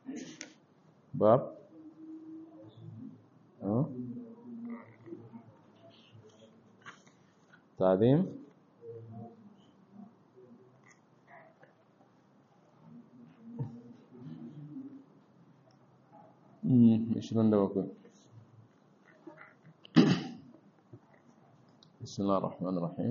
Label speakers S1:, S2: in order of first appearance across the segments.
S1: باب أه؟ تعظيم عشرين دقيقة بسم الله الرحمن الرحيم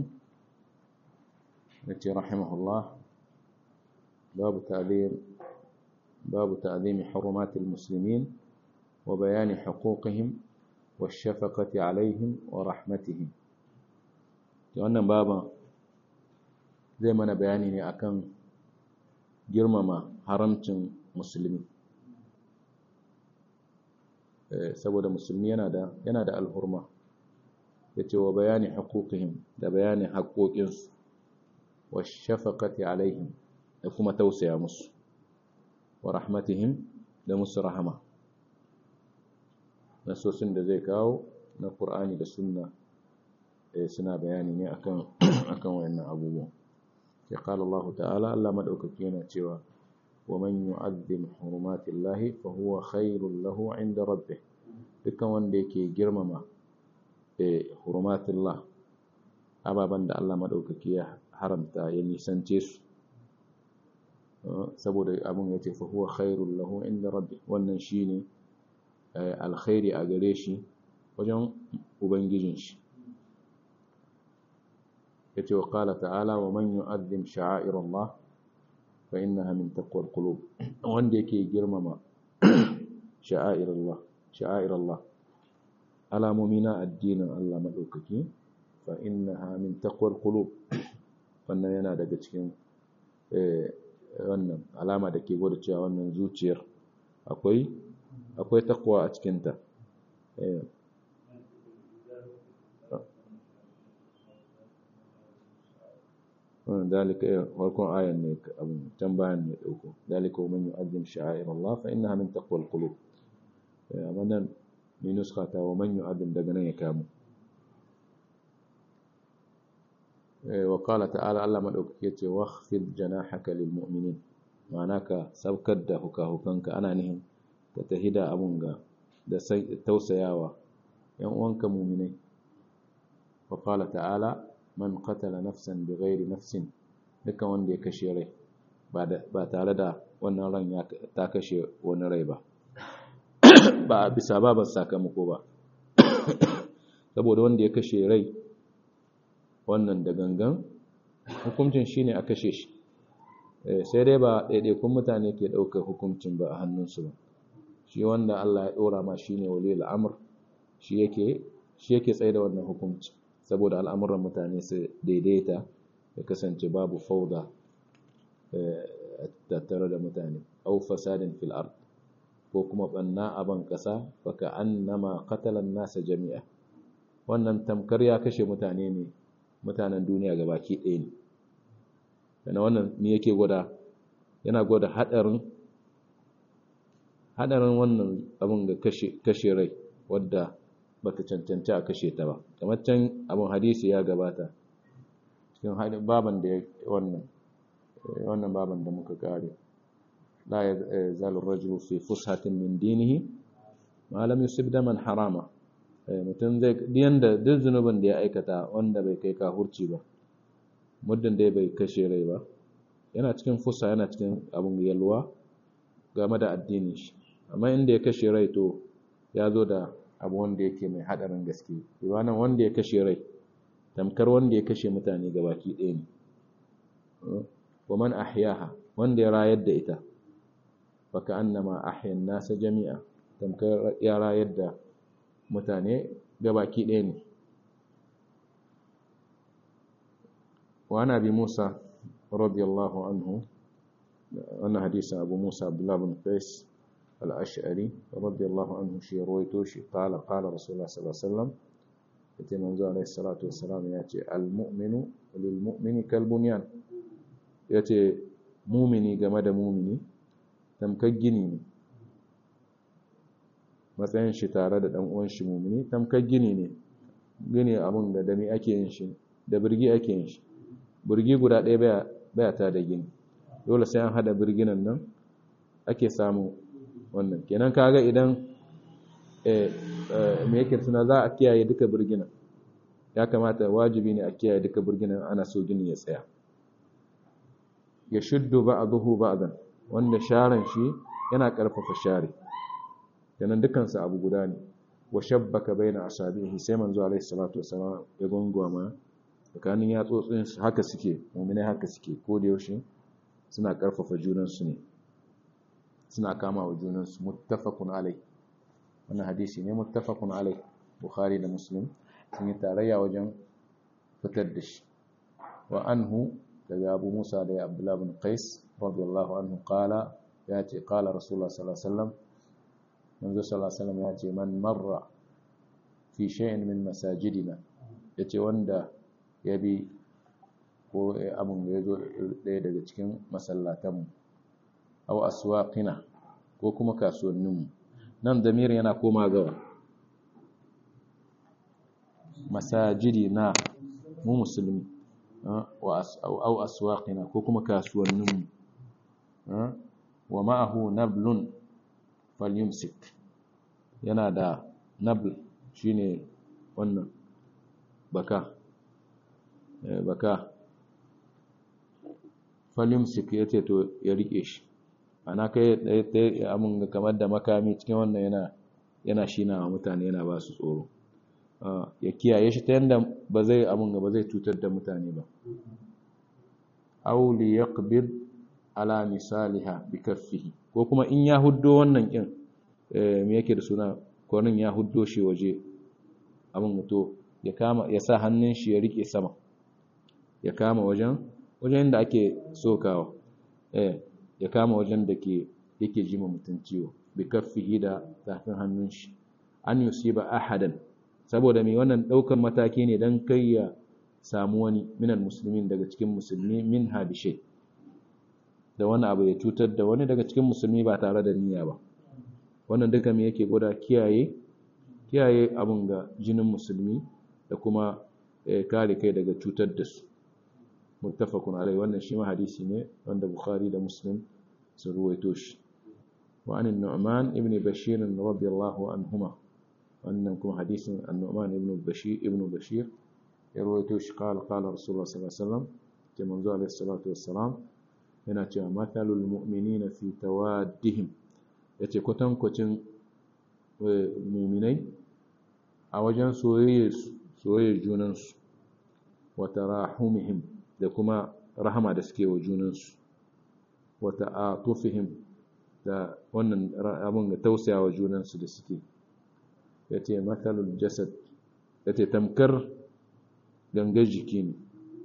S1: التي رحمه الله باب تعظيم باب تعظيم حرمات المسلمين وبيان حقوقهم والشفقة عليهم ورحمتهم wannan baban zai mana bayani ne akan girmama haramcin musulmi saboda musulmi yana da yana da alhurma yace wa bayani haquqihim da bayanin haƙoƙinsu wa shafaqati alaihim da kuma tausaya musu wa rahmatihim da musu rahama nasosin da zai kawo na Qur'ani da Sunna suna bayani ne akan akan wayannan abubuwan ya qala Allah ta'ala Allah madaukaki yana cewa wa man yu'azzim hurumatillahi fa huwa khairul lahu 'inda rabbih dukkan wanda yake girmama eh hurumatillah ababan da Allah madaukaki ya haramta ya nisance su saboda abun yace fa huwa khairul lahu 'inda rabbih wannan shine alkhairi a gare shi wajen ubangijin shi yace wa qala ta'ala wa man yu'azzim sha'air Allah fa innaha min taqwal qulub wanda yake girmama sha'air Allah sha'air Allah alamomi na addinin Allah madaukaki fa innaha min taqwal qulub wannan yana daga cikin wannan alama da ke gwada cewa wannan zuciyar akwai akwai takwa a cikinta dalika farkon ayan ne abin can bayan ne dauko dalika wa man yu'azzim sha'air Allah fa innaha min taqwal qulub amma nan ni nuska ta wa man yu'azzim daga nan ya kamu wa qala ta'ala Allah madaukake yace wakhfid janahaka lil mu'minin ma'ana ka saukar da hukahukanka ana nihin ka tahida abun ga da tausayawa yan uwanka mu'minai wa qala ta'ala man qatala nafsan bighairi nafsin dukan wanda ya kashe rai ba tare da wannan ran ya ta kashe wani rai ba ba bisa baban sakamako ba saboda wanda ya kashe rai wannan da gangan hukuncin shine a kashe shi sai dai ba ɗaiɗaikun mutane ke ɗaukar hukuncin ba a hannunsu ba shi wanda Allah ya ɗora ma shine waliyul amr shi yake shi yake tsaye da wannan hukunci saboda al'amuran mutane su daidaita ya kasance babu fauda tattare da mutane au fasadin fil ard ko kuma banna a ban kasa baka annama qatalan nasa jami'a wannan tamkar ya kashe mutane ne mutanen duniya gabaki ɗaya ne kana wannan me yake gwada yana gwada hadarin hadarin wannan abin ga kashe kashe rai wadda bata cancanci a kashe ta ba kamar can abin hadisi ya gabata cikin baban da wannan wannan baban da muka kare la yazalu rajulu fi fushatin min dinihi ma lam yusib daman harama mutum zai diyan da duk zunubin da ya aikata wanda bai kai kahurci ba muddin da bai kashe rai ba yana cikin fusa yana cikin abin yalwa game da addinin shi amma inda ya kashe rai to ya zo da abu wanda yake mai hadarin gaske iwanan wanda ya kashe rai tamkar wanda ya kashe mutane gabaki ɗaya ne wa man ahyaha wanda ya rayar da ita baka annama ahyan nasa jami'a tamkar ya rayar da mutane gabaki ɗaya ne wa ana bi Musa radiyallahu anhu wannan hadisin Abu Musa Abdullah bin Qais al-Ash'ari radiyallahu anhu shi rawaito shi qala qala Rasulullah sallallahu alaihi wasallam yace manzo alaihi salatu wassalam yace al-mu'minu lil mu'mini kal bunyan yace mu'mini game da mu'mini tamkar gini ne matsayin shi tare da dan uwan shi mu'mini tamkar gini ne gini abun da dami ake yin shi da birgi ake yin shi birgi guda ɗaya baya baya ta da gini dole sai an hada birginan nan ake samu wannan kenan kaga idan me yake suna za a kiyaye duka birginan ya kamata wajibi ne a kiyaye duka birginan ana so gini ya tsaya ya shuddu ba'dahu ba'dan wanda sharan shi yana karfafa share kenan dukansu abu guda ne wa shabbaka baina asabihi sai manzo alaihi salatu wasalam ya gongoma tsakanin yatsotsin haka suke mu'minai haka suke ko da yaushe suna karfafa junan su ne suna kama wa junan su muttafaqun alai wannan hadisi ne muttafaqun alai bukhari da muslim sun yi tarayya wajen fitar da shi wa anhu daga abu musa da abdullah bin qais radiyallahu anhu qala ya ce qala rasulullah sallallahu alaihi wasallam manzo sallallahu alaihi wasallam ya ce man marra fi shay'in min masajidina yace wanda ya bi ko abun da yazo daya daga cikin masallatanmu aw aswaqina ko kuma kasuwanninmu nan damir yana koma gawa masajidina mu musulmi aw aswaqina ko kuma kasuwanninmu wa ma'ahu nablun falyumsik yana da nabl shine wannan baka baka falyumsik yace to ya rike shi ana kai ɗaya amin kamar da makami cikin wannan yana yana shina wa mutane yana ba su tsoro ya kiyaye shi ta yanda ba zai amin ba zai cutar da mutane ba aw li yaqbid ala misaliha bi kaffihi ko kuma in ya huddo wannan kin me yake da suna kwanin ya huddo shi waje abin mutu ya kama ya sa hannun shi ya rike sama ya kama wajen wajen da ake sokawa eh ya kama wajen da ke yake jima mutum ciwo bi kaffihi da tafin hannun shi an yusiba ahadan saboda mai wannan daukar mataki ne dan kai ya samu wani minal muslimin daga cikin musulmi min habishe da wani abu ya cutar da wani daga cikin musulmi ba tare da niyya ba wannan duka me yake gwada kiyaye kiyaye abun ga jinin musulmi da kuma kare kai daga cutar da su muttafaqun alai wannan shi ma hadisi ne wanda bukhari da muslim sun ruwaito shi wa an nu'man ibn bashir radiyallahu anhuma wannan kuma hadisin an-nu'man ibn bashir ibn bashir ya ruwaito shi qala qala rasulullah sallallahu alaihi wasallam ke manzo alaihi salatu wassalam yana cewa mathalul mu'minina fi tawaddihim yace kwatankwacin mu'minai a wajen soyayyar junansu wa tarahumihim da kuma rahama da suke wa junansu wa ta'atufihim da wannan abin da tausaya wa junansu da suke yace mathalul jasad yace tamkar gangar jiki ne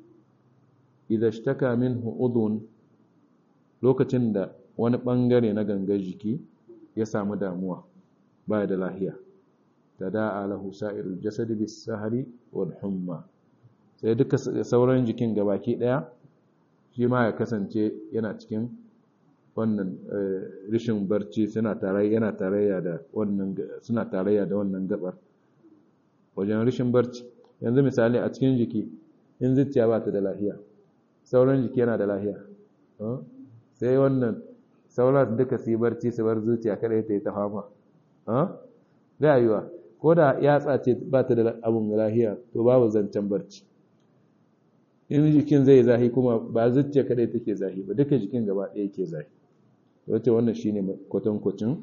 S1: idan shtaka minhu udhun lokacin da wani bangare na gangar jiki ya samu damuwa baya da lahiya tada'a lahu sa'irul jasadi bis sahari wal humma sai duka sauran jikin gabaki daya shi ma ya kasance yana cikin wannan rishin barci suna tarayya yana tarayya da wannan suna tarayya da wannan gabar wajen rishin barci yanzu misali a cikin jiki in zuciya ba ta da lahiya sauran jiki yana da lahiya sai wannan sauran duka su yi barci su bar zuciya kada ta yi ta fama ga yiwa ko da yatsa ce ba ta da abun lahiya to babu zancen barci in jikin zai zahi kuma ba zuciya kada take zahi ba duka jikin gaba ɗaya yake zahi wace wannan shine kwatankwacin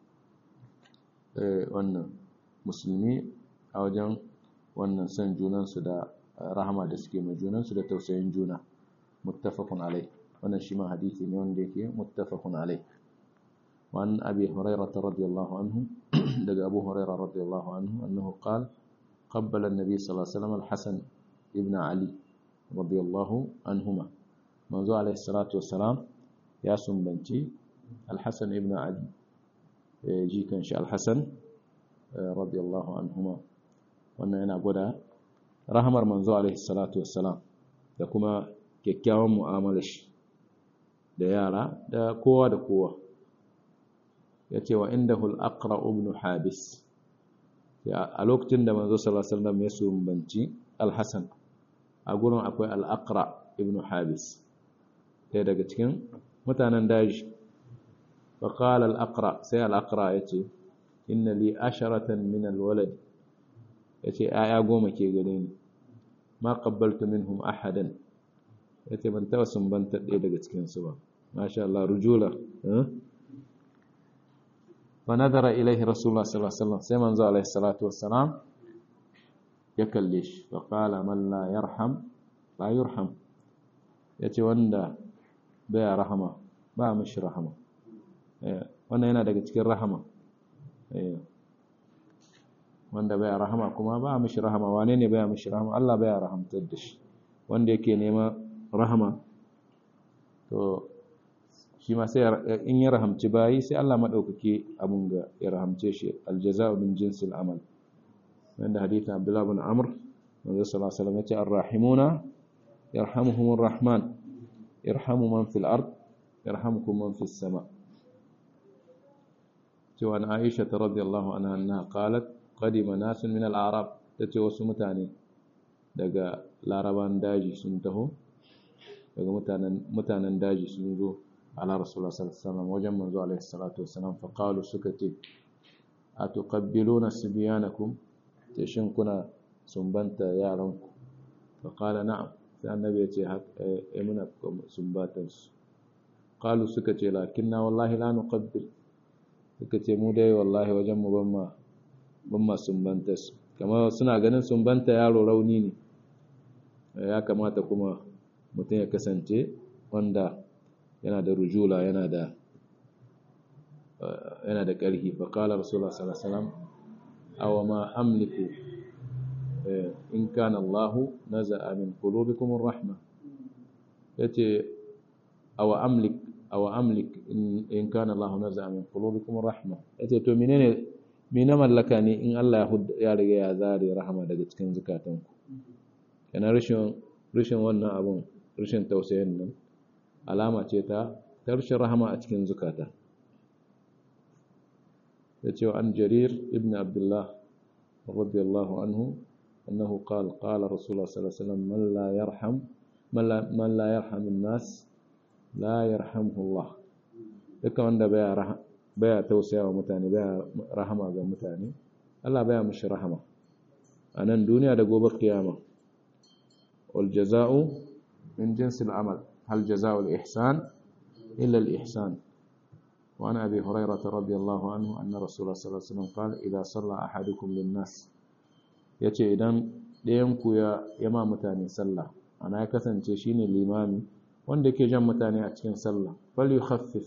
S1: wannan musulmi a wajen wannan son junansu da rahama da suke mai junansu da tausayin juna muttafaqun alai wannan shi ma hadisi ne wanda yake muttafaqun alai وعن أبي هريرة رضي الله عنه دق أبو هريرة رضي الله عنه أنه قال قبل النبي صلى الله عليه وسلم الحسن ابن علي رضي الله عنهما منذ عليه الصلاة والسلام يا سنبنتي الحسن ابن علي جي كان شاء الحسن رضي الله عنهما وأن أنا قد رحمر منذ عليه الصلاة والسلام da kuma kyakkyawan mu'amalar shi da yara da kowa da kowa ya ce wa inda hul'akra ibn habis a lokacin da manzo salasalam ya sumbanci alhassan a gurin akwai al'akra ibn habis ɗaya daga cikin mutanen daji فقال الأقرأ سي الأقرأ يتي إن لي عشرة من الولد يتي آية قوم كي قليني ما قبلت منهم أحدا يتي من توسم بنت إيدا قتكين سوا ما شاء الله رجولة أه؟ فنظر إليه رسول الله صلى الله عليه وسلم سيمن عليه الصلاة والسلام يكلش فقال من لا يرحم لا يرحم يتي وندا بيا رحمة با مش رحمة wannan yana daga cikin rahama wanda baya rahama kuma ba mishi rahama wane ne baya mishi rahama Allah baya rahamtar da shi wanda yake nema rahama to shi ma sai in ya rahamci bayi sai Allah madaukake abun ga ya rahamce shi aljaza'u min jinsil amal wanda hadithin Abdullah ibn Amr manzo sallallahu alaihi wasallam yace arrahimuna yarhamuhumur rahman irhamu man fil ard yarhamukum man fis sama' cewa na Aisha ta radiyallahu anha annaha qalat qadima nasun min al-a'rab tace wasu mutane daga laraban daji sun taho daga mutanen mutanen daji sun zo ala rasulullah sallallahu alaihi wasallam wajen manzo alaihi salatu wasallam fa qalu suka ce atuqabbiluna sibyanakum ce shin kuna sumbanta yaranku fa qala na'am sai annabi ya ce eh muna sumbatan su qalu suka ce lakinna wallahi la nuqabbil suka ce mu dai wallahi wajen mu ban ma ban ma sumbanta su kamar suna ganin sumbanta yaro rauni ne ya kamata kuma mutum ya kasance wanda yana da rujula yana da yana da ƙarfi fa qala rasulullah sallallahu alaihi wasallam aw ma amliku in kana Allah naza'a min qulubikum ar-rahma yace aw amlik aw amlik in kana Allah naza'a min qulubikum rahma yace to menene me na mallaka ne in Allah ya riga ya zare rahama daga cikin zukatanku kana rashin rashin wannan abun rashin tausayin nan alama ce ta tarshen rahama a cikin zukata yace wa an jarir ibn abdullah radiyallahu anhu annahu qala qala rasulullah sallallahu alaihi wasallam man la yarham man la yarham an-nas la yarhamhullah duka wanda baya baya tausaya wa mutane baya rahama ga mutane Allah baya mishi rahama a nan duniya da gobe kiyama wal jaza'u min jinsil amal hal jaza'u al ihsan illa al ihsan wa ana abi hurairah radiyallahu anhu anna rasulullah sallallahu alaihi wasallam qala idha salla ahadukum lin nas yace idan ɗayan ku ya yama mutane sallah ana ya kasance shine limami wanda ke jan mutane a cikin sallah fal yukhaffif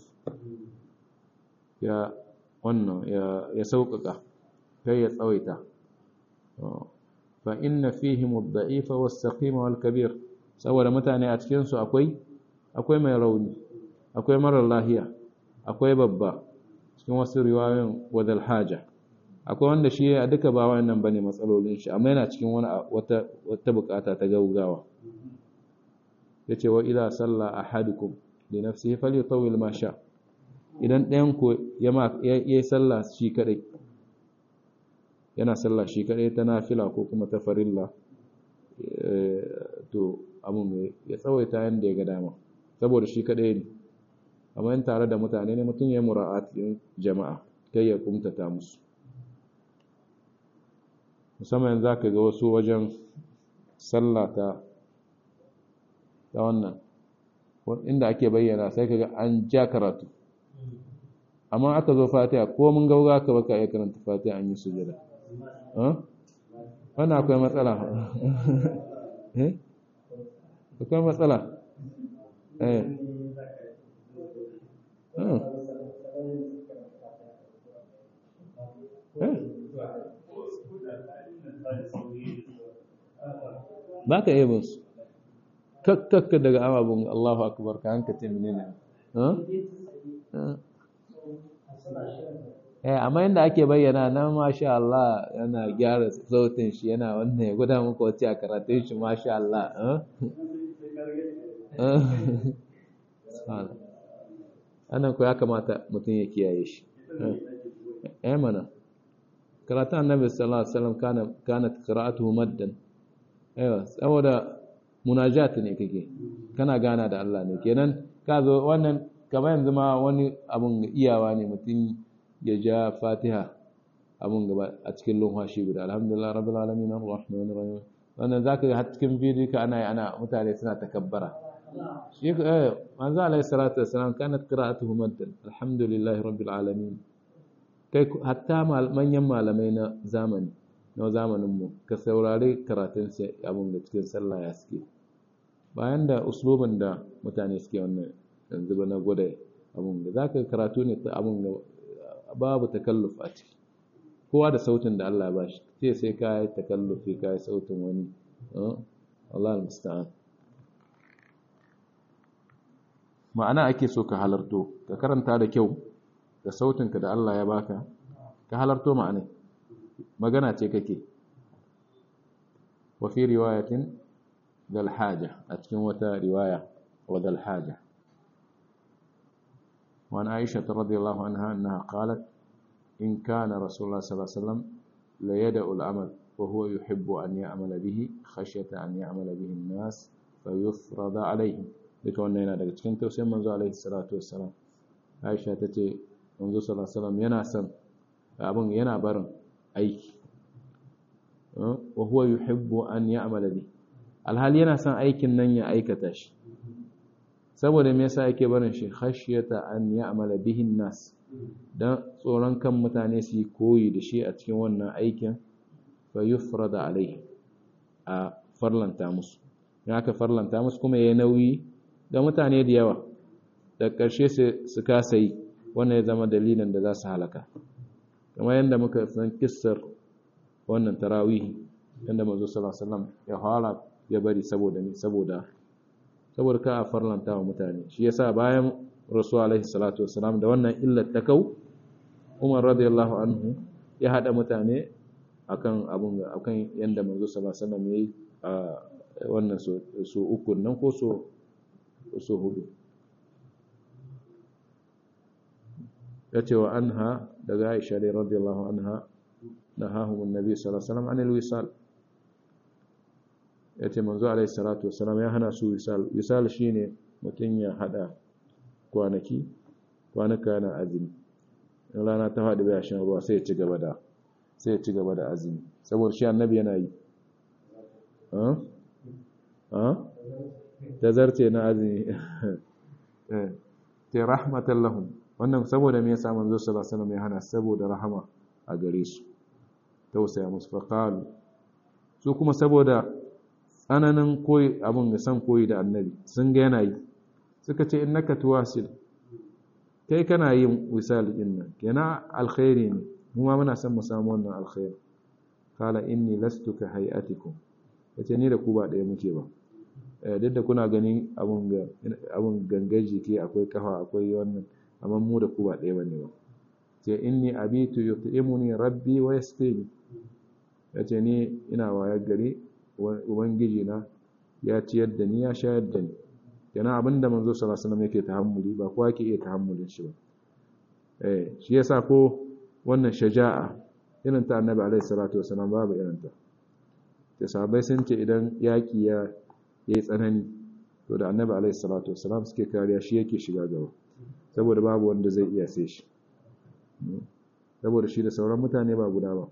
S1: ya wannan ya ya sauƙaƙa kai ya tsawaita fa inna fihim ad-da'ifa was-saqima wal-kabir saboda mutane a cikin su akwai akwai mai rauni akwai marar lahiya akwai babba cikin wasu riwayoyin wadal haja akwai wanda shi a duka ba wannan bane matsalolin shi amma yana cikin wani wata wata bukata ta gaugawa yace wa idza salla ahadukum li nafsihi falyutawil ma sha idan ɗayan ku ya yi sallah shi kadai yana sallah shi kadai ta nafila ko kuma ta farilla to abun ya tsawaita yanda ya ga dama saboda shi kadai ne amma in tare da mutane ne mutum ya yi mura'atin jama'a kai ya kumtata musu musamman za ka ga wasu wajen sallah ta ta wannan inda ake bayyana sai ka ga an ja karatu amma aka zo fatiha ko mun gauga ka baka iya karanta fatiha an yi sujada wannan akwai matsala akwai matsala eh ba ka yi su kakkakka daga ababin Allahu akbar ka hanka ce menene eh amma yadda ake bayyana na masha Allah yana gyara sautin shi yana wannan ya guda muku wace a karatun shi masha Allah anan ko ya kamata mutum ya kiyaye shi eh mana karatun annabi sallallahu alaihi wasallam kana kanat qira'atuhu maddan aiwa saboda munajat ne kake kana gana da Allah ne kenan ka zo wannan kamar yanzu ma wani abun iyawa ne mutum ya ja fatiha abun gaba a cikin lumhashi guda alhamdulillah rabbil alamin arrahmanir rahim wannan zaka ga har cikin bidiyo ka ana ana mutane suna takabbara shi eh manzo alaihi salatu wassalam kanat qira'atuhu maddan alhamdulillahi rabbil alamin kai hatta manyan malamai na zamani na zamanin mu ka saurari karatun sai abun da cikin sallah ya suke bayan da uslubin da mutane suke wannan yanzu ba na gwada abun da zaka karatu ne ta abun da babu takalluf a ciki kowa da sautin da Allah ba shi sai sai ka yi takallufi ka yi sautin wani Allah al-musta'an ma'ana ake so ka halarto ka karanta da kyau da sautinka da Allah ya baka ka halarto ma'ana magana ce kake wa fi riwayatin dal haja a cikin wata riwaya wa dal haja وعن عائشة رضي الله عنها أنها قالت إن كان رسول الله صلى الله عليه وسلم ليدأ العمل وهو يحب أن يعمل به خشية أن يعمل به الناس فيفرض عليهم duka wannan yana daga cikin tausayin manzo alaihi salatu wassalam Aisha tace manzo sallallahu alaihi wasallam yana son abin yana barin aiki wa huwa yuhibbu an ya'mala bi alhali yana son aikin nan ya aikata shi saboda me yasa yake barin shi khashyata an ya'mala bihi nas dan tsoron kan mutane su yi koyi da shi a cikin wannan aikin fa yufrada alaihi a farlanta musu in aka farlanta musu kuma yayi nauyi ga mutane da yawa da ƙarshe su kasa yi wannan ya zama dalilin da za su halaka kamar yadda muka san kissar wannan tarawihi yadda manzo sallallahu alaihi wasallam ya fara ya bari saboda ni saboda saboda ka a farlanta wa mutane shi yasa bayan rasul alaihi salatu wasallam da wannan illar ta kau Umar radiyallahu anhu ya hada mutane akan abun akan yanda manzo sallallahu alaihi wasallam yayi a wannan so uku nan ko so so hudu yace wa anha daga Aisha radiyallahu anha nahahum annabi sallallahu alaihi wasallam anil wisal yace manzo alaihi salatu wasallam ya hana su wisal wisal shine mutun ya hada kwanaki kwanaka na azumi in rana ta faɗi bai shan ruwa sai ya ci gaba da sai ya ci gaba da azumi saboda shi annabi yana yi ha ha tazarce na azumi eh ta rahmatan lahum wannan saboda me yasa manzo sallallahu alaihi wasallam ya hana saboda rahama a gare su tausaya musu faqalu su kuma saboda tsananin koyi abin da san koyi da annabi sun ga yana yi suka ce innaka tuwasil kai kana yin wisal din nan kenan alkhairi ne mu ma muna son mu samu wannan alkhairi qala inni lastu ka hayatikum yace ni da ku ba daya muke ba duk da kuna ganin abun ga abun gangar jiki akwai kafa akwai wannan amma mu da ku ba daya bane ba ce inni abitu yut'imuni rabbi wa yasqini yace ni ina wayar gari ubangiji na ya ciyar da ni ya shayar da ni yana abinda manzo sallallahu alaihi wasallam yake tahammuli ba kowa yake iya tahammulin shi ba eh shi yasa ko wannan shaja'a irin ta annabi alaihi salatu wasallam babu irin ta da sahabbai sun ce idan yaki ya yayi tsanani to da annabi alaihi salatu wasallam suke kariya shi yake shiga gaba saboda babu wanda zai iya sai shi saboda shi da sauran mutane ba guda ba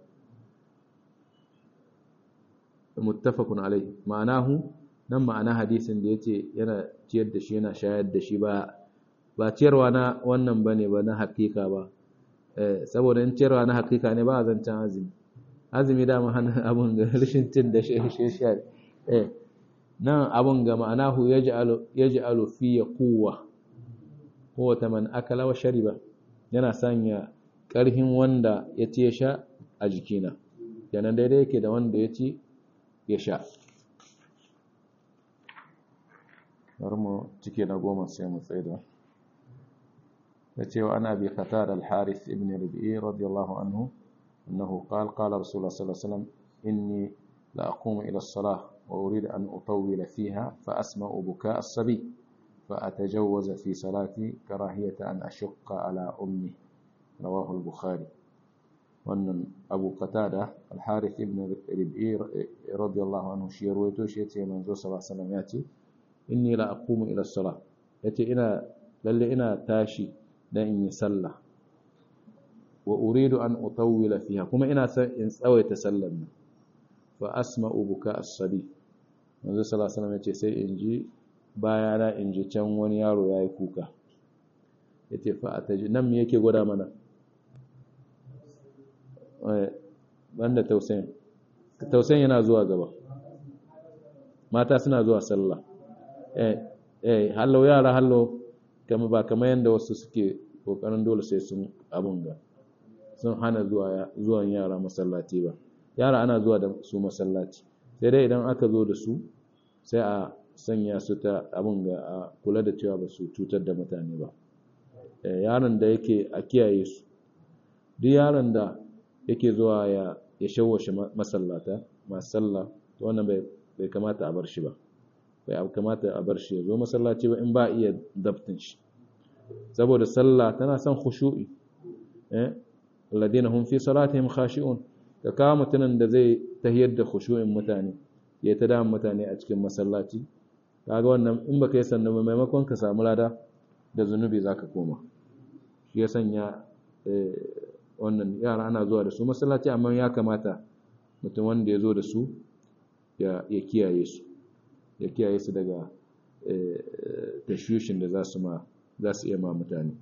S1: muttafaqun alai ma'anahu nan ma'ana hadisin da yace yana ciyar da shi yana shayar da shi ba ba ciyarwa na wannan bane ba na hakika ba eh saboda in ciyarwa na hakika ne ba zancen azumi azumi da hana abun ga rashin cin da shi shi shi eh nan abun ga ma'anahu yaj'alu yaj'alu fi quwwa huwa man akala wa shariba yana sanya karhin wanda ya ci ya sha a jikina kenan daidai yake da wanda ya ci ya sha bari mu cike na goma sai mu tsaida ya ce wa ana bi qatar al-harith ibn rabi'i radiyallahu anhu annahu qala qala rasulullah sallallahu alaihi wasallam inni la aqumu ila as-salah wa uridu an utawwila fiha fa asma'u bukaa as-sabi fa atajawwaza fi salati karahiyata an ashqa ala ummi rawahu al-bukhari wannan abu qatada al-harith ibn rabi'i radiyallahu anhu shi ruwaito shi yace manzo sallallahu alaihi wasallam yace inni la aqumu ila salah yace ina lalle ina tashi dan in yi sallah wa uridu an utawwila fiha kuma ina son in tsawaita sallar nan fa asma'u buka as-sabi manzo sallallahu alaihi wasallam yace sai in ji bayana in ji can wani yaro yayi kuka yace fa ataji nan me yake gwada mana eh banda tausayin tausayin yana zuwa gaba mata suna zuwa sallah eh eh hallo yara hallo kama ba kamar yanda wasu suke kokarin dole sai sun abun ga sun hana zuwa zuwan yara masallaci ba yara ana zuwa da su masallaci sai dai idan aka zo da su sai a sanya su ta abun ga a kula da cewa ba su cutar da mutane ba yaron da yake a kiyaye su duk yaron da yake zuwa ya ya shawwashe masallata masu sallah to wannan bai bai kamata a bar shi ba bai kamata a bar shi ya zo masallaci ba in ba iya dabtin shi saboda sallah tana son khushu'i eh alladina hum fi salatihim khashi'un ka kawo mutumin da zai tahiyar da khushu'in mutane ya ta da mutane a cikin masallaci kaga wannan in baka yi sannan maimakon ka samu lada da zunubi zaka koma shi ya sanya wannan yara ana zuwa da su masallaci amma ya kamata mutum wanda ya zo da su ya kiyaye su ya kiyaye su daga tashushin da za su ma za su iya ma mutane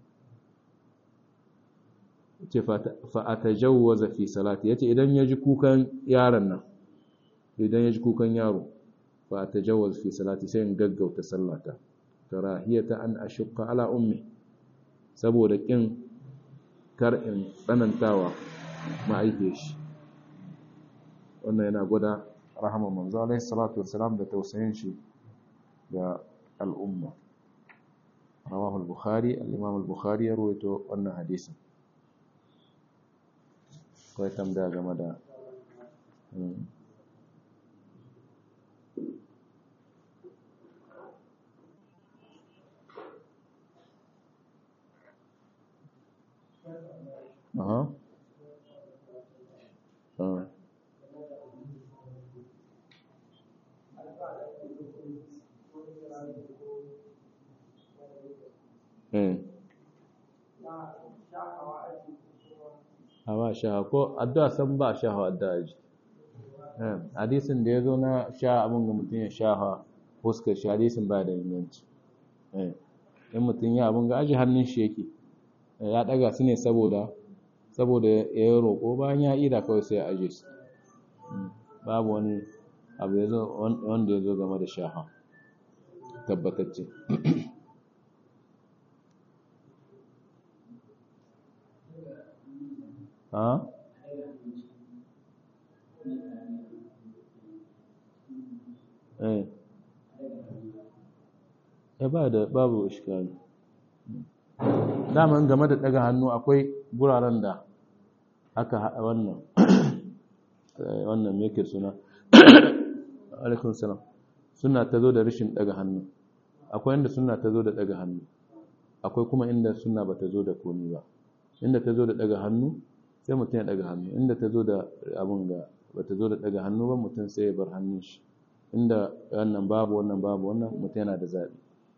S1: ce fa'atajawwaza fi salati yace idan ya ji kukan yaron nan idan ya ji kukan yaro fa'atajawwaz fi salati sai in gaggauta sallata karahiyata an ashqa ala ummi saboda kin kar in tsanantawa ma'aike shi wannan yana gwada rahama manzo alaihi salatu wassalam da tausayin shi ga al'umma rawahu al-bukhari al-imam al-bukhari ya rawaito wannan hadisin kawai tambaya game da Aha. Ah. Eh. Hawa sha ko addu'a san ba sha hawa addu'a ji. Eh, hadisin da yazo na sha abun ga mutun ya sha fuskar shi hadisin ba da inganci. Eh. In mutun ya abun ga aji hannun shi yake. ya daga su ne saboda saboda ya yi roƙo bayan ya ida kawai sai ya aje su babu wani abu ya zo wanda ya zo game da shaha tabbatacce ha eh ya ba da babu iskali daman game da daga hannu akwai guraren da aka haɗa wannan wannan meke suna alaikun salam suna ta zo da rashin daga hannu akwai inda suna ta zo da daga hannu akwai kuma inda suna ba ta zo da komi ba inda ta zo da daga hannu sai mutum ya daga hannu inda ta zo da abin ga ba ta zo da daga hannu ba mutum sai ya bar hannun shi inda wannan babu wannan babu wannan mutum yana da zaɓi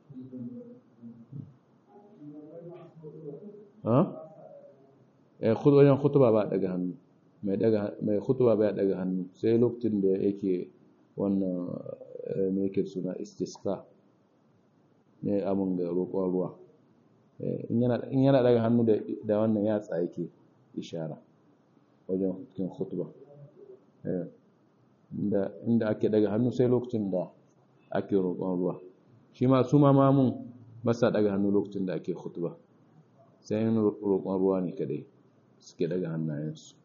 S1: wajen khutuba ba daga hannu mai khutuba ba daga hannu sai lokacin da yake wannan mai yake suna istisqa ne abin ga roƙon ruwa in yana daga hannu da wannan yatsa yake ishara wajen cikin khutuba inda ake daga hannu sai lokacin da ake roƙon ruwa shi ma su ma mamun basa daga hannu lokacin da ake khutuba sai yin roƙon ruwa ne kadai suke daga hannayensu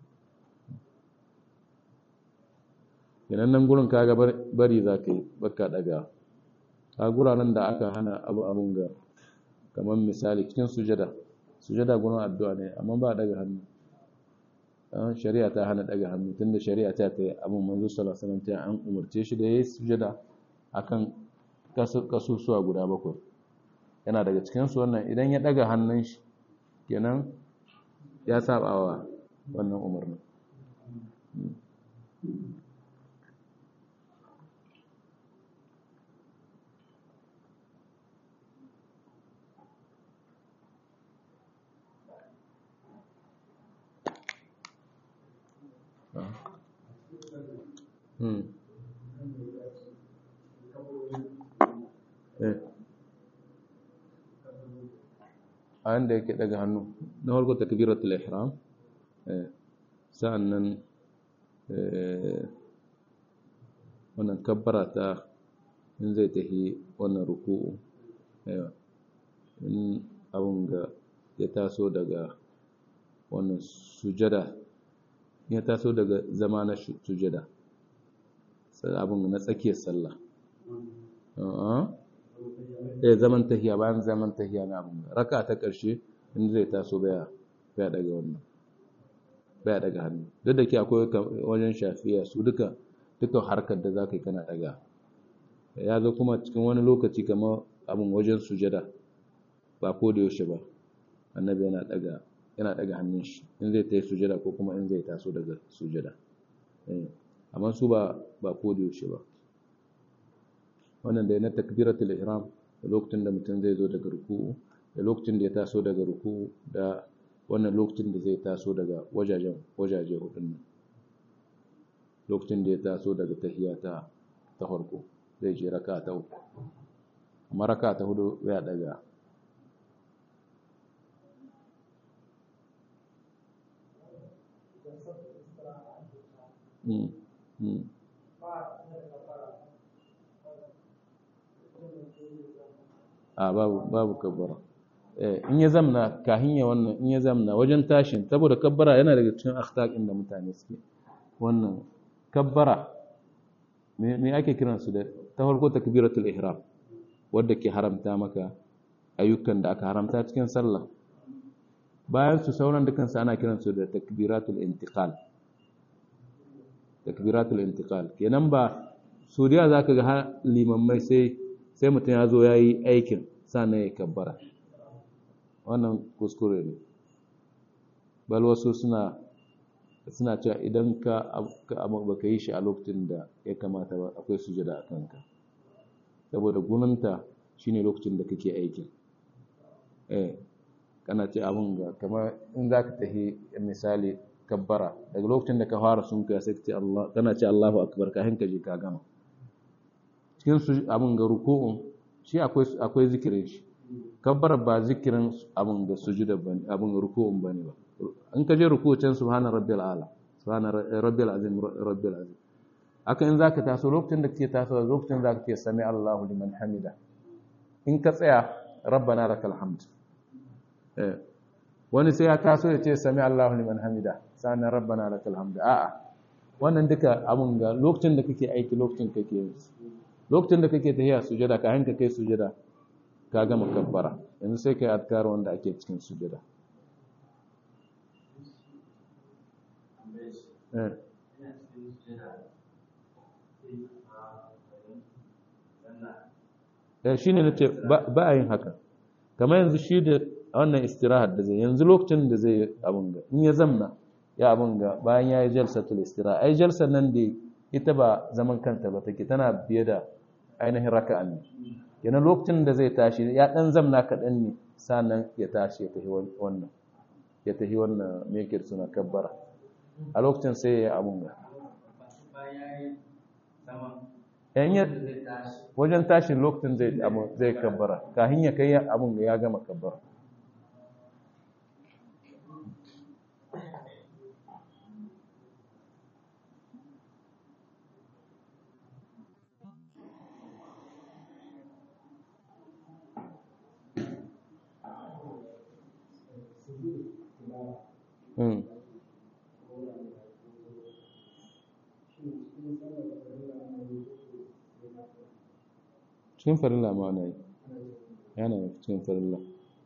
S1: yanan nan gurin kaga bari za ka yi baka daga a guraren da aka hana abu abun ga kamar misali cikin sujada sujada gurin addu'a ne amma ba daga hannu shari'a ta hana daga hannu tunda shari'a ta ta yi abin manzo sallallahu alaihi wasallam an umarce shi da yayi sujada akan kasusuwa guda bakwai yana daga cikinsu wannan idan ya ɗaga hannun shi kenan ya saba wa wannan umarnin hmm. eh. a yanda yake daga hannu na farko takbiratul ihram eh. sa'annan eh, wannan kabbara ta in zai tafi wannan ruku'u eh, in abun ga ya taso daga wannan sujada ya taso daga zama na sujada sai abun na tsakiyar sallah eh zaman tahiya bayan zaman tahiya na abun raka ta karshe in zai taso baya baya daga wannan baya daga hannu duk da ke akwai wajen shafiya su duka duka harkar da zaka yi kana daga ya zo kuma cikin wani lokaci kamar abun wajen sujada ba ko da yaushe ba annabi yana daga yana daga hannun shi in zai tayi sujada ko kuma in zai taso daga sujada amma su ba ba ko da yaushe ba wannan da na takbiratul ihram da lokacin da mutum zai zo daga ruku'u da lokacin da ya taso daga ruku'u da wannan lokacin da zai taso daga wajajen wajaje hudun nan lokacin da ya taso daga tahiyya ta ta farko zai je raka ta uku amma raka ta hudu ya daga Mm, mm. a babu babu kabbara eh in ya zamna kahin ya wannan in ya zamna wajen tashin saboda kabbara yana daga cikin akhtaqin da mutane suke wannan kabbara me me ake kiran su da ta farko takbiratul ihram wanda ke haramta maka ayyukan da aka haramta cikin sallah bayan su sauran dukan su ana kiran su da takbiratul intiqal takbiratul intiqal kenan ba suriya zaka ga limammai sai sai mutum ya zo yayi aikin sannan ya kabbara wannan kuskure ne bal wasu suna suna cewa idan ka baka yi shi a lokacin da ya kamata ba akwai sujada a kanka saboda gunanta shine lokacin da kake aikin eh kana ce abin ga kamar in zaka tafi misali kabbara daga lokacin da ka fara sunkuya sai ka ce Allah kana ce Allahu akbar ka hanka je ka gama cikin su abin ga ruku'un shi akwai akwai zikirin shi kabbara ba zikirin abin ga sujuda bane abin ruku'un bane ba in ka je ruku'u can subhana rabbil ala subhana rabbil azim rabbil azim haka in zaka taso lokacin da kake taso lokacin zaka ce sami Allahu liman hamida in ka tsaya rabbana lakal hamd eh wani sai ya taso ya ce sami Allahu liman hamida sanan rabbana lakal hamd a'a wannan duka abun ga lokacin da kake aiki lokacin kake yin lokacin da kake tahiya sujada ka hanka kai sujada ka gama kabbara yanzu sai kai adkar wanda ake cikin sujada eh eh shine nace ba a yin haka kamar yanzu shi da wannan istirahat da zai yanzu lokacin da zai abun ga in ya zamna ya abun ga bayan ya yi jalsatul istiraha ai jalsar nan da ita ba zaman kanta ba take tana biye da ainihin raka'a ne kenan lokacin da zai tashi ya dan zamna kaɗan ne sannan ya tashi ya tafi wannan ya tafi wannan me yake suna kabbara a lokacin sai ya yi abun ga wajen tashin lokacin zai zai kabbara kafin ya kai abun ya gama kabbara Mm. cikin farilla ma na yi yana cikin farilla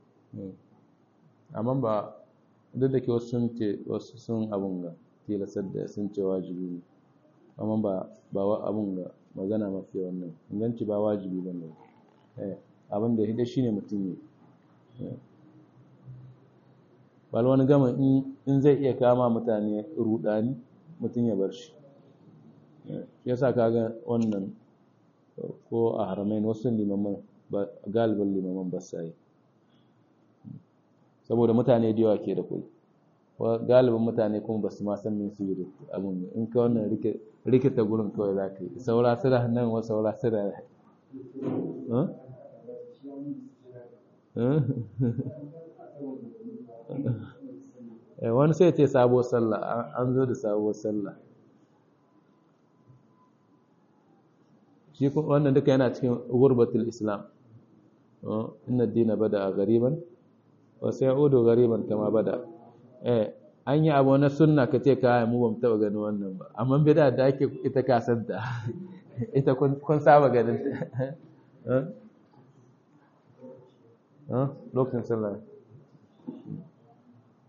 S1: amma ba duk da ke wasu sun ce wasu sun abun ga tilasar da sun ce wajibi ne amma ba ba abun ga magana mafi wannan inganci ba wajibi ba ne abin da hida shi ne mutum ne bal wani gama in zai iya kama mutane rudani mutum ya bar shi ya sa kaga wannan ko a haramain wasu limaman galibin limaman ba sa yi saboda mutane da yawa ke da kai galibin mutane kuma ba su ma san min su yi abun in ka wannan rikita gurin kawai za ka yi saura sira nan wa saura sira wani sai ce sabuwar sallah an zo da sabuwar sallah shi wannan duka yana cikin gurbatul islam inna dina bada a gariban wasu ya udo gariban kama bada eh an yi abu na sunna ka ce kaya mu bamu taba gani wannan ba amma bida da ake ita kasanta ita kun saba ganin ta lokacin sallah